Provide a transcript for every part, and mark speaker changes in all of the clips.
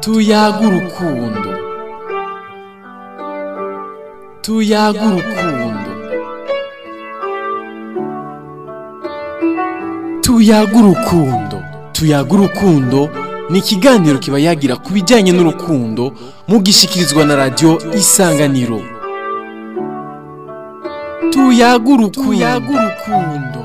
Speaker 1: tuyaga urukundo tuyaga urukundo tuyaga urukundo tuyaga urukundo ni ikiganiro kiba yagira ku bijyanye n'urukundo mugishikirizwa na radiyo isanganiro tuyaga urukundo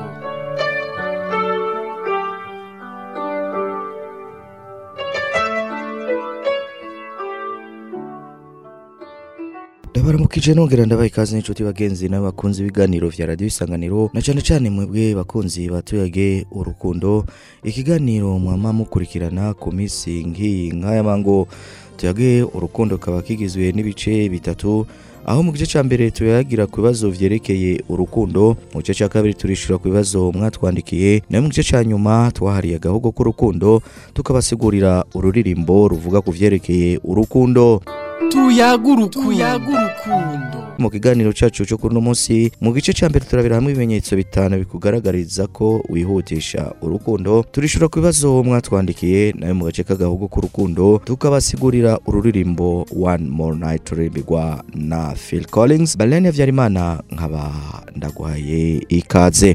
Speaker 2: ndabaramukije nongera ndabaha ikaze n'inshuti bagenzi n'abakunzi b'ibiganiro vya radiyo isanganiro na cane cane mwebwe bakunzi batuyage urukundo ikiganiro mwama mukurikirana ku minsi nk'iyi nk'aya mango tuyage urukundo kaba kigizwe n'ibice bitatu aho mu gice ca mbere tuyagira ku bibazo vyerekeye urukundo mu gice ca kabiri turishura ku bibazo mwatwandikiye nayo mu gice ca nyuma twahariye agahogo k'urukundo tukabasigurira ururirimbo ruvuga ku vyerekeye urukundo
Speaker 1: tuyaga urukundo
Speaker 2: mu kiganiro cacu cyo kuri uno munsi mu gice ca mbere turabira hamwe ibimenyetso bitanu bikugaragariza ko wihutisha urukundo turishura ku bibazo mwatwandikiye nayo mu gace k'agahugu k'urukundo tukabasigurira ururirimbo one more night rurimbirwa na phil collins balene habyarimana nkaba ndaguhaye ikaze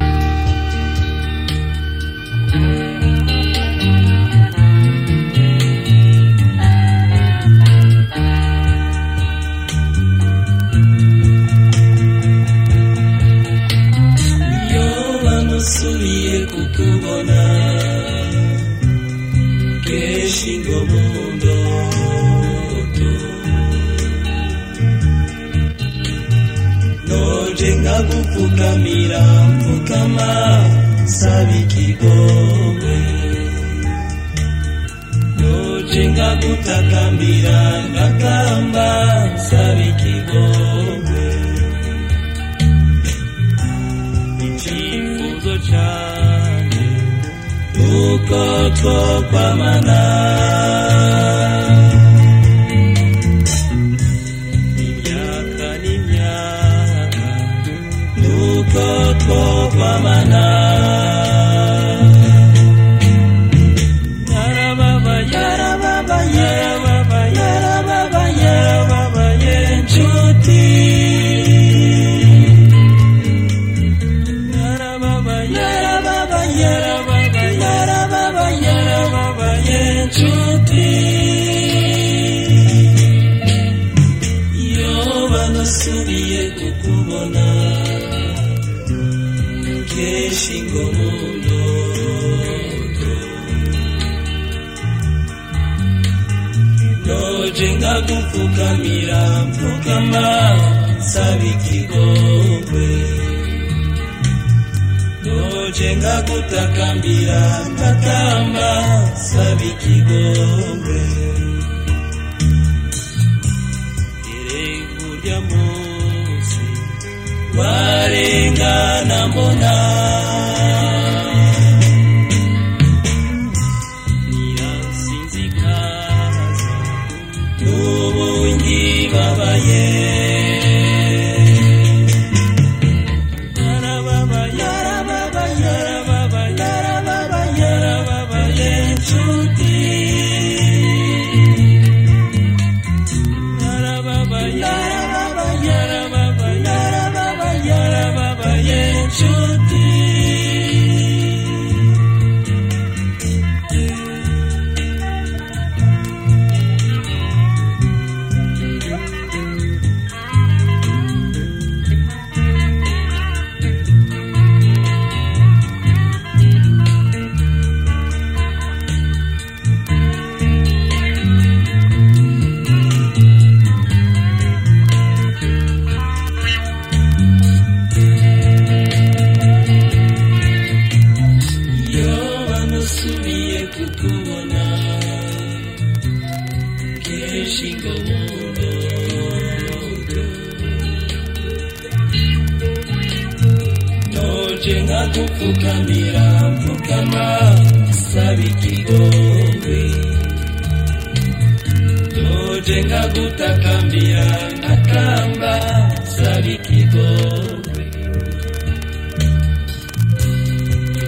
Speaker 3: iyo bamusubiye kukubona kenshi ngo mu ndoto noje nkagupfukamira mfukama saba ikigongwe noje nkagutakambira ngakamba saba ikigongwe icyifuzo cyane nuko twokwamana imyaka n'imyaka nuko twokwamana yarababaye yarababaye yarababaye yarababaye yarababaye inshuti iyo banasubiye kukubona kenshi ngo mu ndoto noje nkagupfukamira mpfukama saba ikigongwe noje ngagutakambira ntakamba saba ikigongwe irego rya munsi warengana mbona nirasinzikaza n'ubu ngibabaye iyo bamusubiye kukubona kenshi ngo mu ndoto noje nkagupfukamira mpfukama saba ikigongwe noje nkagutakambira ntakamba saba ikigongwe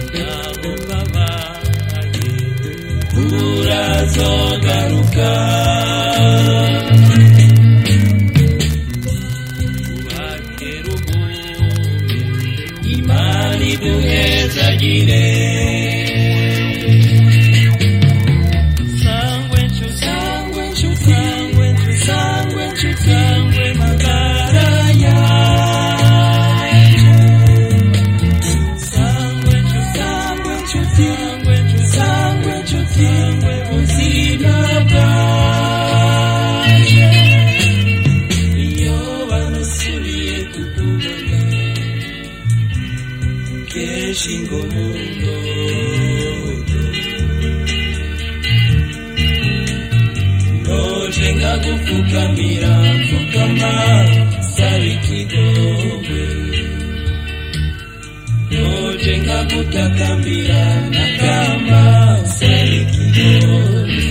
Speaker 3: urazogaruka nkagupfukamira mfukama saba ikigongwe noje nkagutakambira nakamba saba ikigongwe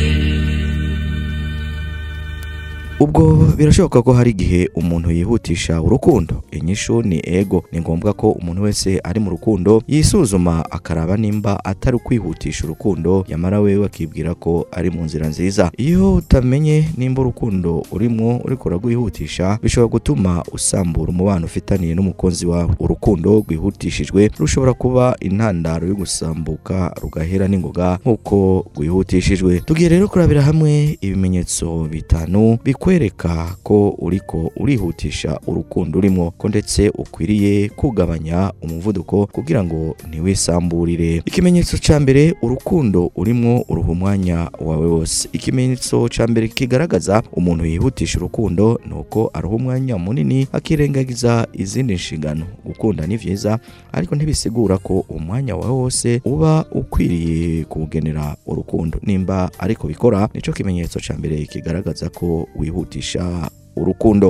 Speaker 2: ubwo birashoboka ko hari igihe umuntu yihutisha urukundo inyishu ni ego ni ngombwa ko umuntu wese ari mu rukundo yisuzuma akaraba nimba atari ukwihutisha urukundo yamara wewe akibwira ko ari mu nzira nziza iyo utamenye nimba urukundo urimo uriko uragwihutisha bishobora gutuma usambura umubano ufitaniye n'umukunzi wawe urukundo rwihutishijwe rushobora kuba intandaro yo gusambuka rugahera n'ingoga nk'uko rwihutishijwe tugiye rero kurabira hamwe ibimenyetso bitanu bikwereka ko uriko urihutisha urukundo urimo ko ndetse ukwiriye kugabanya umuvuduko kugira ngo ntiwisamburire ikimenyetso ca mbere urukundo urimo uruha umwanya wawe wose ikimenyetso ca mbere kigaragaza umuntu yihutisha urukundo ni uko aruha umwanya munini akirengagiza izindi nshingano gukunda ni vyiza ariko ntibisigura ko umwanya wawe wose uba ukwiriye kuwugenera urukundo nimba ariko bikora nico kimenyetso ca mbere kigaragaza ko wihutisha urukundo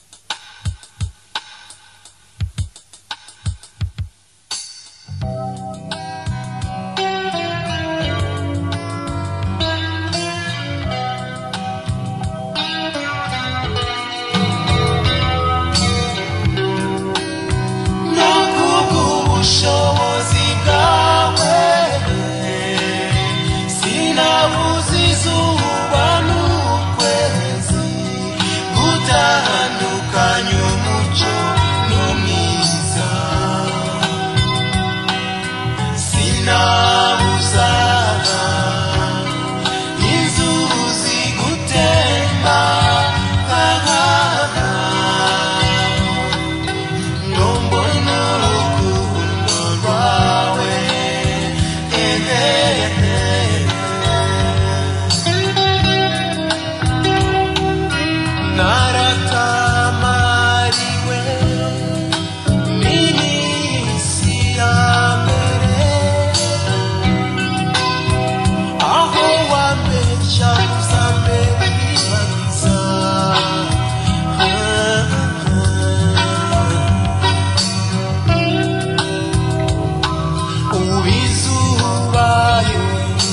Speaker 4: no kubw'ubushobozi bwawe sinabuze izuba n'ukwezi gutandukanya umucyo n'umwiza sinabuza inzuzi gutemba Nombona urukundo rwawe naratamariwe n'iminsi ya mbere aho wambeshya uzambere ibariza ubizubayo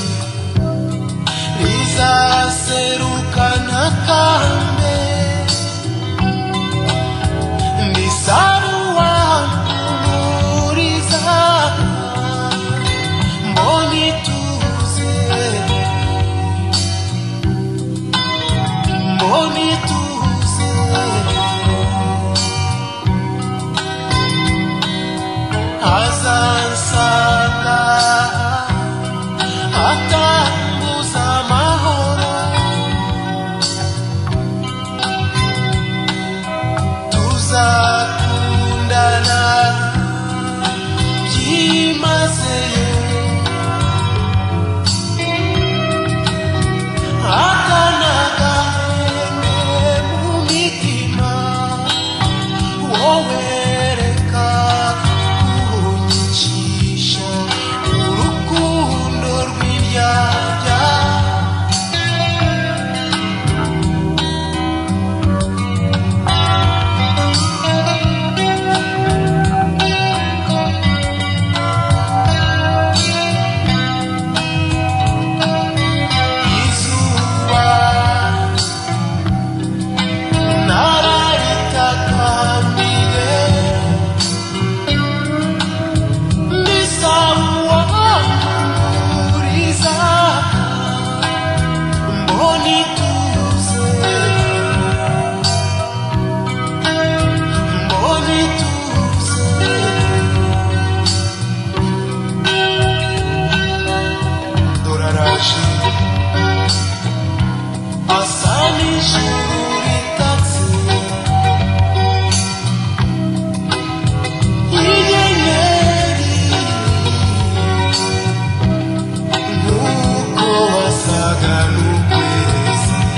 Speaker 4: rizaserukana kambe ndisaruwamuriza mboni tuze mboni tuze azansanga atambuza amahoro tuzakundana byimazeyo akanagahenge mu mitima wowe reka kunyicisha urukundo rw'iryarya izuba nararitakambire ndisawuwamuriza mboni tuze mboni tuze doraraje asa n'ijuru ritatse inyenyeri nk'uko wasaga n'ukwezi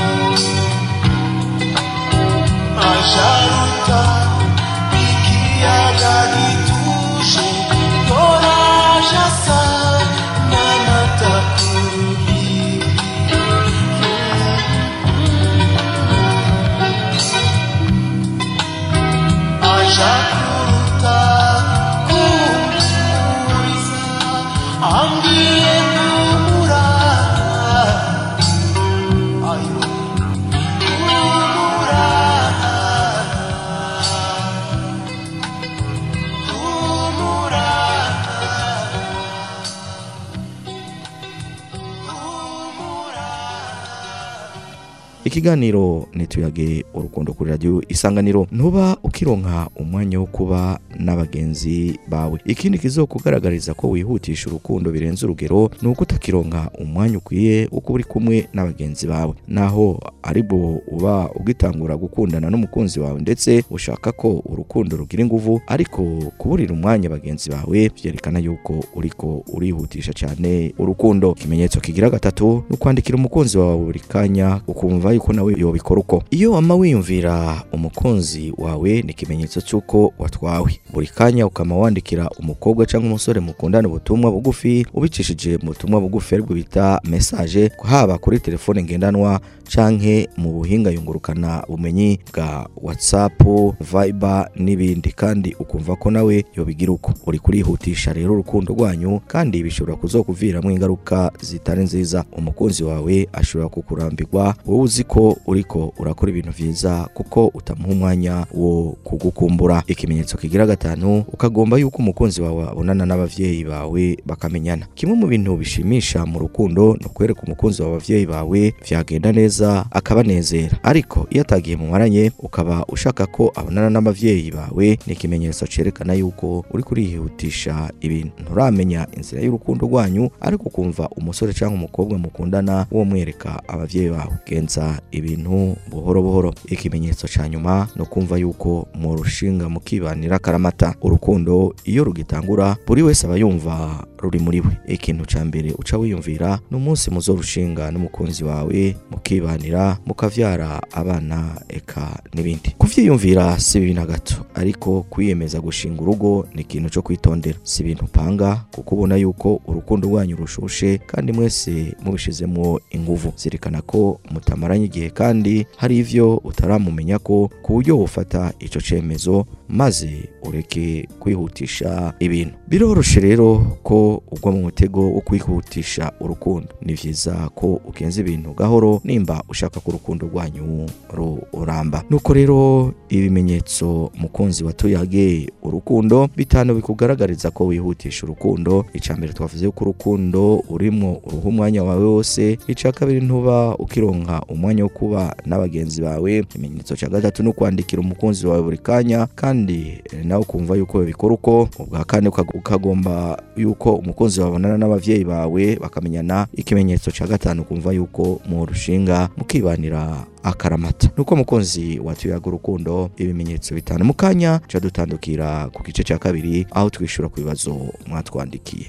Speaker 2: ikiganiro nituyage urukundo kuri radio isanganiro ntuba ukironka umwanya wo kuba n'abagenzi bawe ikindi kizokugaragariza ko wihutisha urukundo birenze urugero ni uko utakironka umwanya ukwiye wo kuba uri kumwe n'abagenzi bawe naho ari bo uba ugitangura gukundana n'umukunzi wawe ndetse ushaka ko urukundo rugira inguvu ariko kuburira umwanya bagenzi bawe vyerekana yuko uriko urihutisha cyane urukundo ikimenyetso kigira gatatu ni ukwandikira umukunzi wawe buri kanya ukumva yuko nawe yobikora uko iyo wama wiyumvira umukunzi wawe ni ikimenyetso cy'uko watwawe buri kanya ukama wandikira umukobwa cyangwa umusore mukundana ubutumwa bugufi ubicishije mu butumwa bugufi aribwo bita message haba kuri telefone ngendanwa canke mu buhinga yungurukana bumenyi bwa whatsapp viber n'ibindi kandi ukumva ko nawe yobigira uko uri kurihutisha rero urukundo rwanyu kandi bishobora kuzokuviramo ingaruka zitari nziza umukunzi wawe ashobora kukurambirwa wowe uzi ko uriko urakora ibintu vyiza kuko utamuha umwanya wo kugukumbura ikimenyetso kigira gatanu ukagomba yuko umukunzi wawe abonana n'abavyeyi bawe bakamenyana kimwe mu bintu bishimisha mu rukundo ni ukwereka umukunzi wawe abavyeyi bawe vyagenda neza akabanezera ariko iyo atagiye mumaranye ukaba ushaka ko abonana n'abavyeyi bawe ni ikimenyetso cerekana yuko uri kurihutisha ibintu nturamenya inzira y'urukundo rwanyu ariko ukumva umusore cyangwa umukobwa mukundana wo mwereka abavyeyi bawe genza ibintu buhoro buhoro ikimenyetso ca nyuma no kumva yuko mu rushinga mukibanira karamata urukundo iyo rugitangura buri wese aba yumva ruri muri we ikintu ca mbere uca wiyumvira ni umunsi muzorushinga n'umukunzi wawe mukibanira mukavyara abana eka n'ibindi kuvyiyumvira si bibi na gato ariko kwiyemeza gushinga urugo ni ikintu co kwitondera si ibintu upanga kuko ubona yuko urukundo rwanyu rushushe kandi mwese mubishizemwo inguvu zirikana ko mutamaranye igihe kandi hari ivyo utaramumenya ko ku buryo wofata ico cemezo maze ureke kwihutisha ibintu biroroshe rero ko ugwa mu mutego wo kwihutisha urukundo ni vyiza ko ugenza ibintu gahoro nimba ushaka ko urukundo rwanyu ruramba nuko rero ibimenyetso mukunzi watuyage urukundo bitanu bikugaragariza ko wihutisha urukundo ica mbere twavuze yuko urukundo urimwo uruha umwanya wawe wose ica kabiri ntuba ukironka umwanya wo kuba n'abagenzi bawe ikimenyetso cya gatatu ni ukwandikira umukunzi wawe buri kanya kandi eh, nawe ukumva yuko bikora uko ubwa kane uka- ukagomba yuko umukunzi wawe abonana n'abavyeyi bawe bakamenyana ikimenyetso cya gatanu ukumva yuko mu rushinga mukibanira akaramata nuko mukunzi watuyaga urukundo ibimenyetso bitanu mu kanya ca dutandukira ku gice cya kabiri aho twishura ku bibazo mwatwandikiye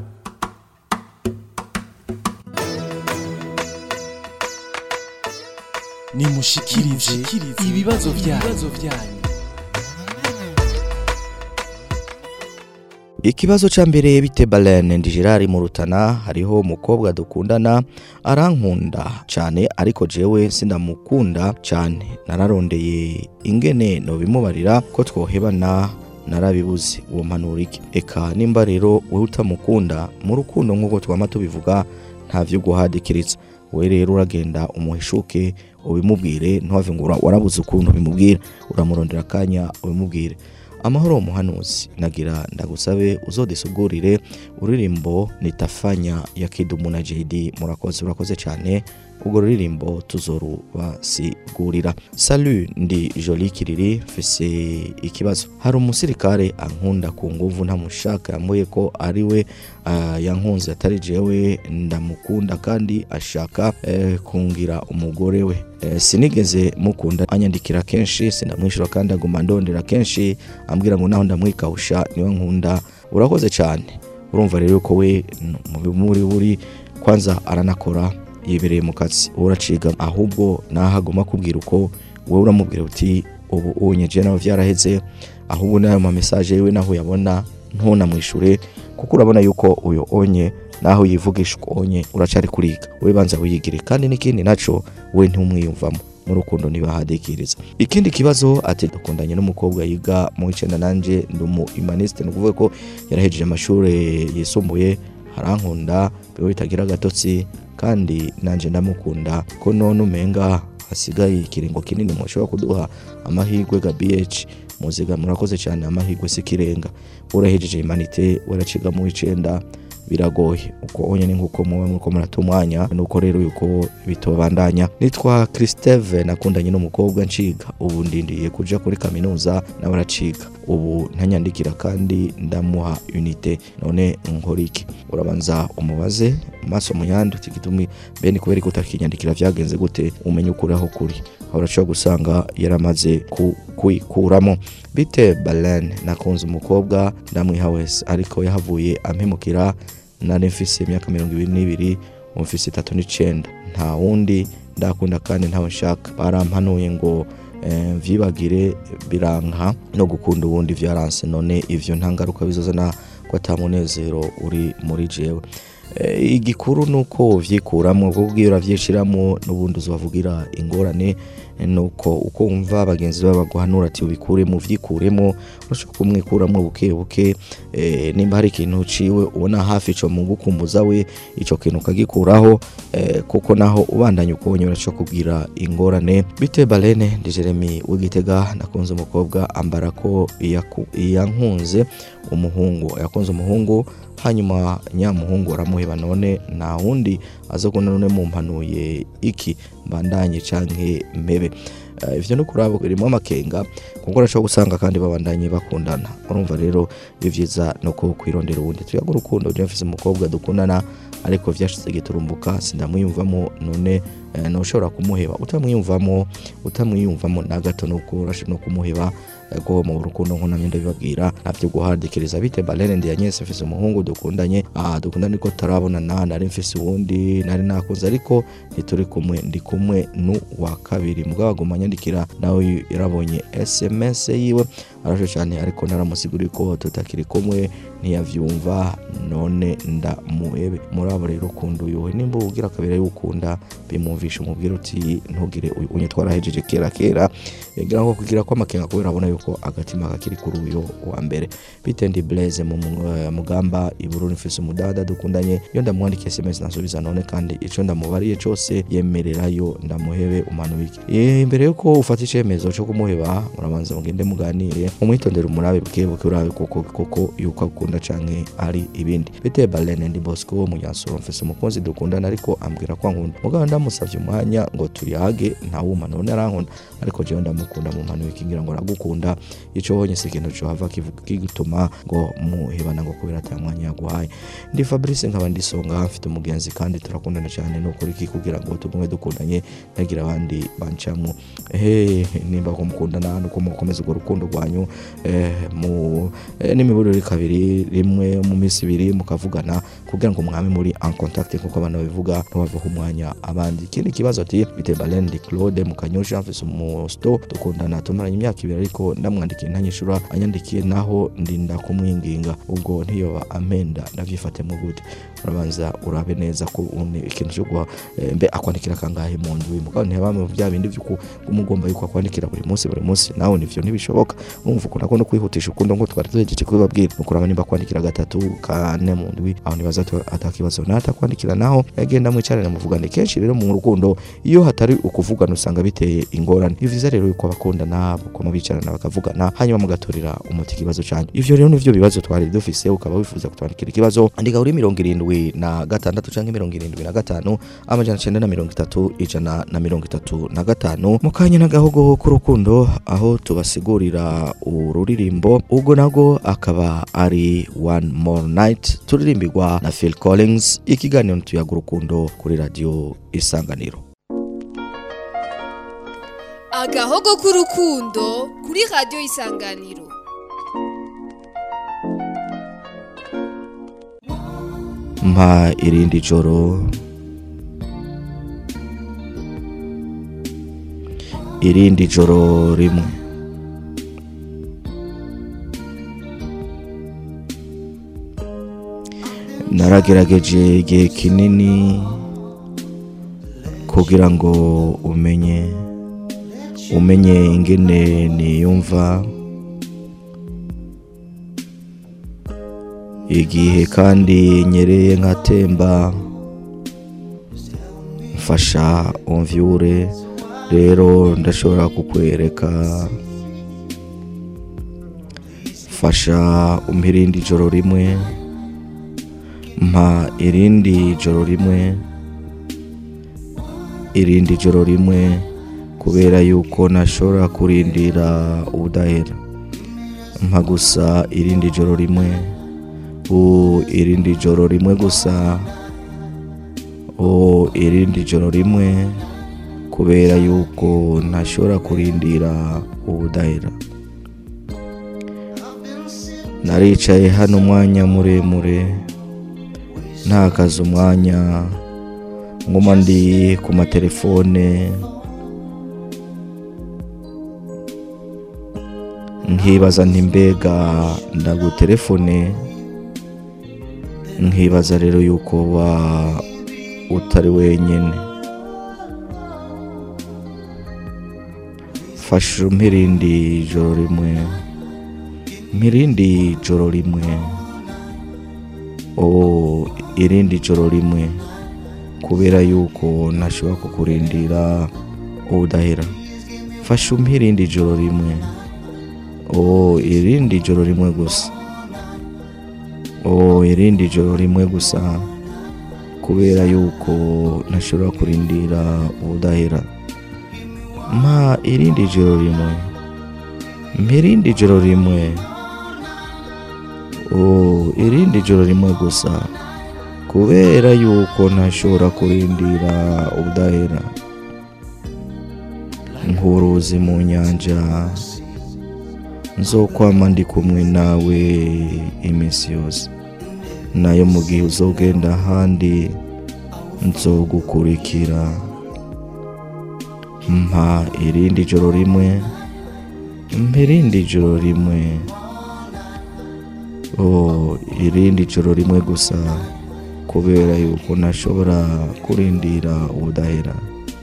Speaker 1: nimushikirize ibibazo byanyu
Speaker 2: ikibazo ca mbere bite Balen ndi Gerard mu Rutana hariho umukobwa dukundana arankunda cyane ariko jewe sindamukunda cyane nararondeye ingene no bimubarira ko twohebana narabibuze uwo mpanura iki eka nimba rero wowe utamukunda mu rukundo nk'uko twama tubivuga nta vyo guhadikiriza we rero uragenda umuhishuke ubimubwire ntuhave ngo ura- warabuze ukuntu bimubwira uramurondera akanya ubimubwire amahoro muhanuzi nagira ndagusabe uzodisugurire uririmbo nitafanya ya kidumu na JD murakoze urakoze cyane ubwo ruririmbo tuzorubasigurira salut ndi joli kiriri mfise ikibazo hari umusirikare ankunda ku nguvu ntamushaka yambuye ko ari we ah, yankunze atari jewe ndamukunda kandi ashaka eh, kungira umugore we Eh, sinigeze mukunda anyandikira kenshi sindamwishyura kandi aguma ndondera kenshi ambwira ngo naho ndamwikawusha niwe nkunda urakoze cyane urumva rero ko we n- mu muri buri kwanza aranakora yibereye mu kazi wowe uraciga ahubwo naho agomba kubwira uko wowe uramubwira uti ubu unyeje nawe byaraheze ahubwo n'ayo ma message yiwe naho uyabona ntunamwishure kuko urabona yuko uyo onye naho yivugisha uko onye uracari kuriga we banza wiyigire kandi n'ikindi naco we ntumwiyumvamo mu rukundo ntibahadikiriza ikindi kibazo ati dukundanye n'umukobwa yiga mu icenda nanje ndi umu humaniste ni ukuvuga ko yarahejeje amashuri yisumbuye harankunda biba bitagira agatotsi kandi nanje ndamukunda ko none umenga hasigaye ikiringo kinini mushobora kuduha amahirwe ga BH muziga murakoze cyane amahirwe sikirenga urahejeje humanite uraciga mu icenda biragoye uko onyene nk'uko muba muriko murata umwanya nuko rero yuko bitobandanya nitwa Christeve nakundanye n'umukobwa nciga ubu ndindiye kuja kuri kaminuza nawe araciga ubu ntanyandikira kandi ndamuha unite none nkora iki urabanza umubaze maso muyandi uti gitumi bene kubera ko utakinyandikira vyagenze gute umenye ukuri aho kuri aho urashobora gusanga yaramaze ku- kuyikuramo bite Balen nakunze umukobwa ndamwiha wese ariko yahavuye ampemukira nari mfise imyaka mirongo ibiri n'ibiri ubu mfise itatu n'icenda nta wundi ndakunda kandi ntawe nshaka barampanuye ngo eh, vyibagire biranka no gukunda uwundi vyaranse none ivyo nta ngaruka bizozana ko ata munezero uri muri jewe Eh, igikuru nuko uvyikuramo kuko ugiye uravyishiramo n'ubundi uzobavugira ingorane eh, nuko uko wumva bagenzi bawe baguhanura ati ubikuremo uvyikuremo urashobora kumwikuramo buke buke eh, nimba hari ikintu uciwe ubona hafi ico mu gukumbuza we ico kintu ukagikuraho eh, kuko naho ubandanya ukubonye urashobora kubwira ingorane bite balene ndi jeremy w'igitega nakunze umukobwa ambara ko iyaku- iyankunze umuhungu yakunze umuhungu hanyuma nyamuhungu aramuheba none nta wundi aza kubona none mumpanuye iki mbandanye canke mpebe Eh, ivyo no kurabo birimo amakenga kuko urashobora gusanga kandi babandanye bakundana urumva rero ivyiza no ko kwirondera uwundi tuyaga urukundo je mfise umukobwa dukundana ariko vyashize giturumbuka sindamwiyumvamo none eh, noshobora kumuheba utamwiyumvamo utamwiyumvamo na gato nuko urashobora no kumuheba eh, ko mu rukundo nkunamye ndabibabwira navyo guhadikiriza bite balene ndi yanyese mfise umuhungu dukundanye ah dukundana ariko tarabonana nari mfise uwundi nari nakunze ariko ntituri kumwe ndi kumwe nu wa kabiri mugabo aguma anyandikira nawe yarabonye sms yiwe arasho cyane ariko naramusiguriye ko tutakiri kumwe ntiyavyumva none ndamuhebe muri abo rero ukunda uyuwe nimba ugira kabiri y'ukunda bimwumvisha umubwira uti ntugire uyu unye twarahejeje kera kera ngira ngo kugira ko amakenga kubera abona yuko agatima kakiri kuri uyu wa mbere bitendi blaze mu mu- eh, mugamba ibururi mfise umudada dukundanye iyo ndamwandikiye sms nasubiza none kandi ico ndamubariye cose yemererayo ndamuhebe umanubike Eh, imbere yuko ufata icemezo co kumuheba murabanza mugende muganire umwitondere umurabe bwe buke urabe koko koko yuko akunda canke ari ibindi bite balene ndi bosco wo munyansoro mfise umukunzi dukundana ariko ambwira ko ankunda mugabo ndamusavye umwanya ngo tuyage ntawuma none arankunda ariko jewe ndamukunda mu mpano ikingira ngo aragukunda ico honye si ikintu cohava kivuga kigutuma ngo muhebana ngo kubera ata mwanya yaguhaye ndi fabrice nkaba ndisonga mfite umugenzi kandi turakundana cyane ni ukuri iki kugira ngo tugume dukundanye ntagira abandi bancamo ehe nimba ko mukundana nuko mukomeza urwo rukundo rwanyu eh, mu eh, n'imiburire kabiri rimwe mu minsi ibiri mukavugana kugira ngo mwame muri en contact nkuko abantu babivuga ntibavaho umwanya abandi ikindi kibazo ati bite Balen di Claude mukanyosha mfise umusto dukundana tumaranye imyaka ibiri ariko ndamwandikiye ntanyishura anyandikiye naho ndinda kumwinginga ubwo ntiyoba amenda ndavyifatemo gute urabanza urabe neza ko une ikintu cyo guha eh, mbe akwandikira kangahe mu ndwi mugabo ntibame bya bindi vyuko umugomba yuko akwandikira buri munsi buri munsi nawe nivyo ntibishoboka urumva ukuntu akunda kwihutisha ukundo ngo twari tuhejeje kubibabwira nukuraba nimba kwandikira gatatu kane mu ndwi aho nibaza to atakibazo natakwandikira naho yagenda mwicarane muvugane kenshi rero mu rukundo iyo hatari ukuvugana usanga biteye ingorane ni vyiza rero yuko abakundana bakoma bicarana bakavugana hanyuma mugatorera umuti ikibazo canyu ivyo rero nivyo bibazo twari dufise ukaba wifuza kutwandikira ikibazo andika kuri mirongo irindwi na gatandatu canke mirongo irindwi na gatanu amajana cenda na mirongo itatu ijana na mirongo itatu na gatanu mu kanya n'agahogo k'urukundo aho tubasigurira ururirimbo ubwo nabwo akaba ari one more night turirimbirwa na phil collins ikiganiro tuyaga urukundo kuri radiyo isanganiro
Speaker 5: agahogo k'urukundo kuri radiyo isanganiro
Speaker 2: mpa irindi joro irindi joro rimwe naragerageje igihe kinini kugira ngo umenye umenye ingene niyumva igihe kandi nyereye nkatemba mfasha umvyure rero ndashobora kukwereka fasha umpirindi ijoro rimwe mpa irindi joro rimwe irindi joro rimwe kubera yuko ntashobora kurindira ubudahera mpa gusa irindi joro rimwe u irindi joro rimwe gusa o irindi joro rimwe kubera yuko ntashobora kurindira ubudahera naricaye hano umwanya muremure ntakaze umwanya nguma ndi ku matelefone nkibaza nti mbega ndagutelefone nkibaza rero yuko wa utari wenyine fasha mpirindi joro rimwe mpirindi joro rimwe o irindi joro rimwe kubera yuko ntashobora kukurindira ubudahera fasha umpirindi joro rimwe o irindi joro rimwe gusa o irindi joro rimwe gusa kubera yuko ntashobora kurindira ubudahera mpa irindi joro rimwe mpirindi joro rimwe o irindi joro rimwe gusa kubera yuko ntashobora kurindira ubudahera nk'uruzi mu nyanja nzokwama ndi kumwe nawe iminsi yose nayo mu gihe uzogenda ahandi nzogukurikira mpa irindi joro rimwe mpa irindi joro rimwe o irindi joro rimwe gusa kubera yuko ntashobora kurindira ubudahera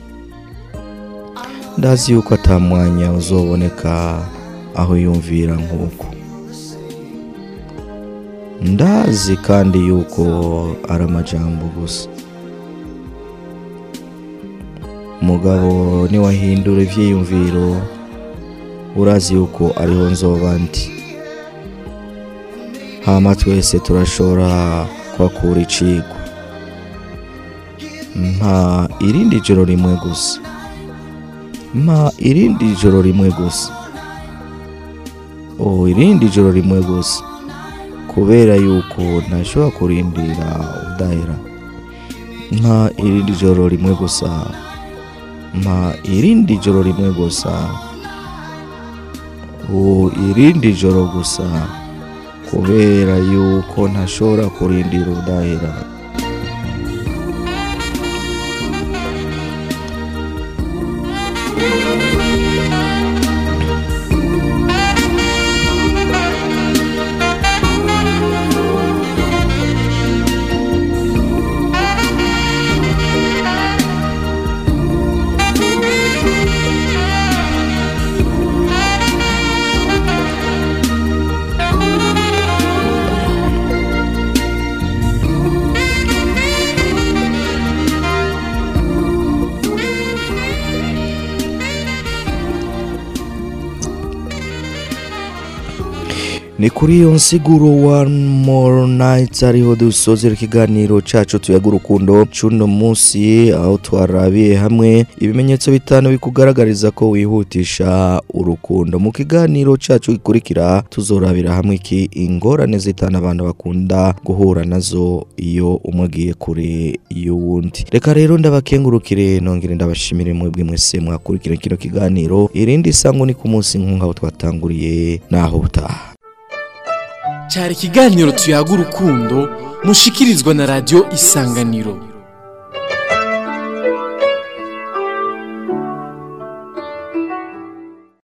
Speaker 2: ndazi yuko atamwanya uzoboneka aho yumvira nk'uko ndazi kandi yuko ari amajambo gusa mugabo niwahindura ibyiyumviro urazi yuko ariho nzoba ndi hama twese turashobora kuhakura icigwa mpa irindi joro rimwe gusa mpa irindi joro rimwe gusa o irindi joro rimwe gusa kubera yuko ntashobora kurindira udahera mpa irindi joro rimwe gusa mpa irindi joro rimwe gusa o irindi joro gusa kubera yuko ntashobora kurindira udahera ni kuri iyo nsiguro one more night ariho dusozera ikiganiro cacu tuyaga urukundo cuno munsi aho twarabiye hamwe ibimenyetso bitanu bikugaragariza ko wihutisha urukundo mu kiganiro cacu gikurikira tuzorabira hamwe iki ingorane zitanu abantu bakunda guhura nazo iyo umwe agiye kure y'uwundi reka rero ndabakengurukire nongere ndabashimire mwebwe mwese mwakurikira kino kiganiro irindi sango ni ku munsi nk'aho twatanguriye naho butaha
Speaker 1: cyari ikiganiro tuyaga urukundo mushikirizwa na radiyo isanganiro